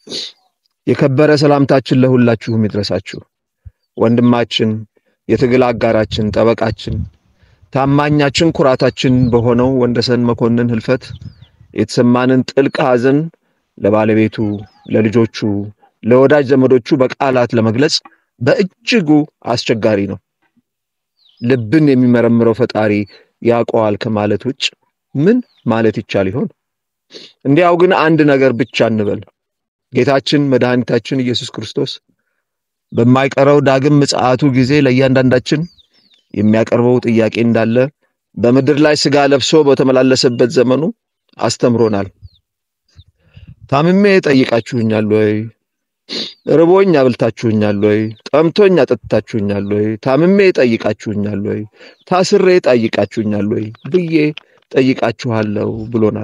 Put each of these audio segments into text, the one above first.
የከበረ ሰላምታችን ለሁላችሁም ይድረሳችሁ። ወንድማችን፣ የትግል አጋራችን፣ ጠበቃችን፣ ታማኛችን፣ ኩራታችን በሆነው ወንደሰን መኮንን ህልፈት የተሰማንን ጥልቅ ሐዘን ለባለቤቱ፣ ለልጆቹ፣ ለወዳጅ ዘመዶቹ በቃላት ለመግለጽ በእጅጉ አስቸጋሪ ነው። ልብን የሚመረምረው ፈጣሪ ያውቀዋል ከማለት ውጭ ምን ማለት ይቻል ይሆን? እንዲያው ግን አንድ ነገር ብቻ እንበል። ጌታችን መድኃኒታችን ኢየሱስ ክርስቶስ በማይቀረው ዳግም ምጽአቱ ጊዜ ለእያንዳንዳችን የሚያቀርበው ጥያቄ እንዳለ በምድር ላይ ሥጋ ለብሶ በተመላለሰበት ዘመኑ አስተምሮናል። ታምሜ ጠይቃችሁኛል ወይ? ርቦኝ አብልታችሁኛል ወይ? ጠምቶኝ አጠጥታችሁኛል ወይ? ታምሜ ጠይቃችሁኛል ወይ? ታስሬ ጠይቃችሁኛል ወይ ብዬ ጠይቃችኋለሁ ብሎናል።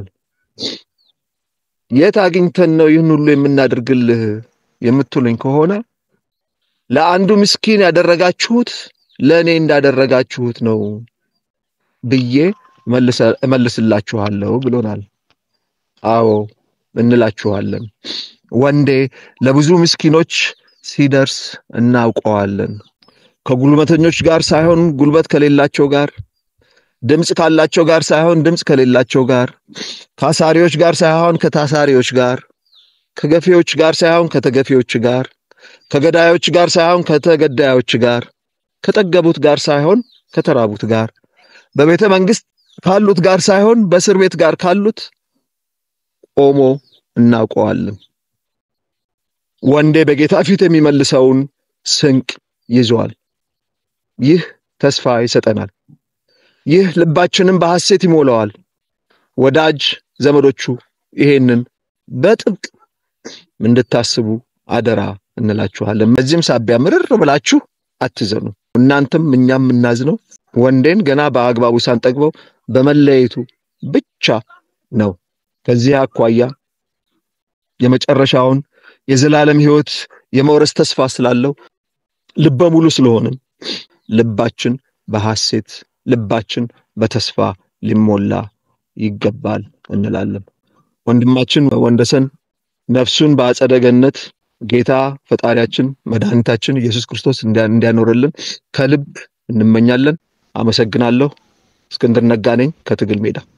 የት አግኝተን ነው ይህን ሁሉ የምናደርግልህ የምትሉኝ ከሆነ ለአንዱ ምስኪን ያደረጋችሁት ለእኔ እንዳደረጋችሁት ነው ብዬ እመልስላችኋለሁ ብሎናል። አዎ እንላችኋለን። ወንዴ ለብዙ ምስኪኖች ሲደርስ እናውቀዋለን። ከጉልበተኞች ጋር ሳይሆን ጉልበት ከሌላቸው ጋር፣ ድምፅ ካላቸው ጋር ሳይሆን ድምፅ ከሌላቸው ጋር፣ ከአሳሪዎች ጋር ሳይሆን ከታሳሪዎች ጋር፣ ከገፊዎች ጋር ሳይሆን ከተገፊዎች ጋር፣ ከገዳዮች ጋር ሳይሆን ከተገዳዮች ጋር፣ ከጠገቡት ጋር ሳይሆን ከተራቡት ጋር፣ በቤተ መንግሥት ካሉት ጋር ሳይሆን በእስር ቤት ጋር ካሉት ቆሞ እናውቀዋለን። ወንዴ በጌታ ፊት የሚመልሰውን ስንቅ ይዟል። ይህ ተስፋ ይሰጠናል። ይህ ልባችንን በሐሴት ይሞላዋል። ወዳጅ ዘመዶቹ ይሄንን በጥብቅ እንድታስቡ አደራ እንላችኋለን። በዚህም ሳቢያ ምርር ብላችሁ አትዘኑ። እናንተም እኛም የምናዝነው ወንዴን ገና በአግባቡ ሳንጠግበው በመለየቱ ብቻ ነው። ከዚህ አኳያ የመጨረሻውን የዘላለም ሕይወት የመውረስ ተስፋ ስላለው ልበ ሙሉ ስለሆንን ልባችን በሐሴት ልባችን በተስፋ ሊሞላ ይገባል እንላለን። ወንድማችን ወንደሰን ነፍሱን በአጸደ ገነት ጌታ ፈጣሪያችን መድኃኒታችን ኢየሱስ ክርስቶስ እንዲያኖርልን ከልብ እንመኛለን። አመሰግናለሁ። እስክንድር ነጋ ነኝ ከትግል ሜዳ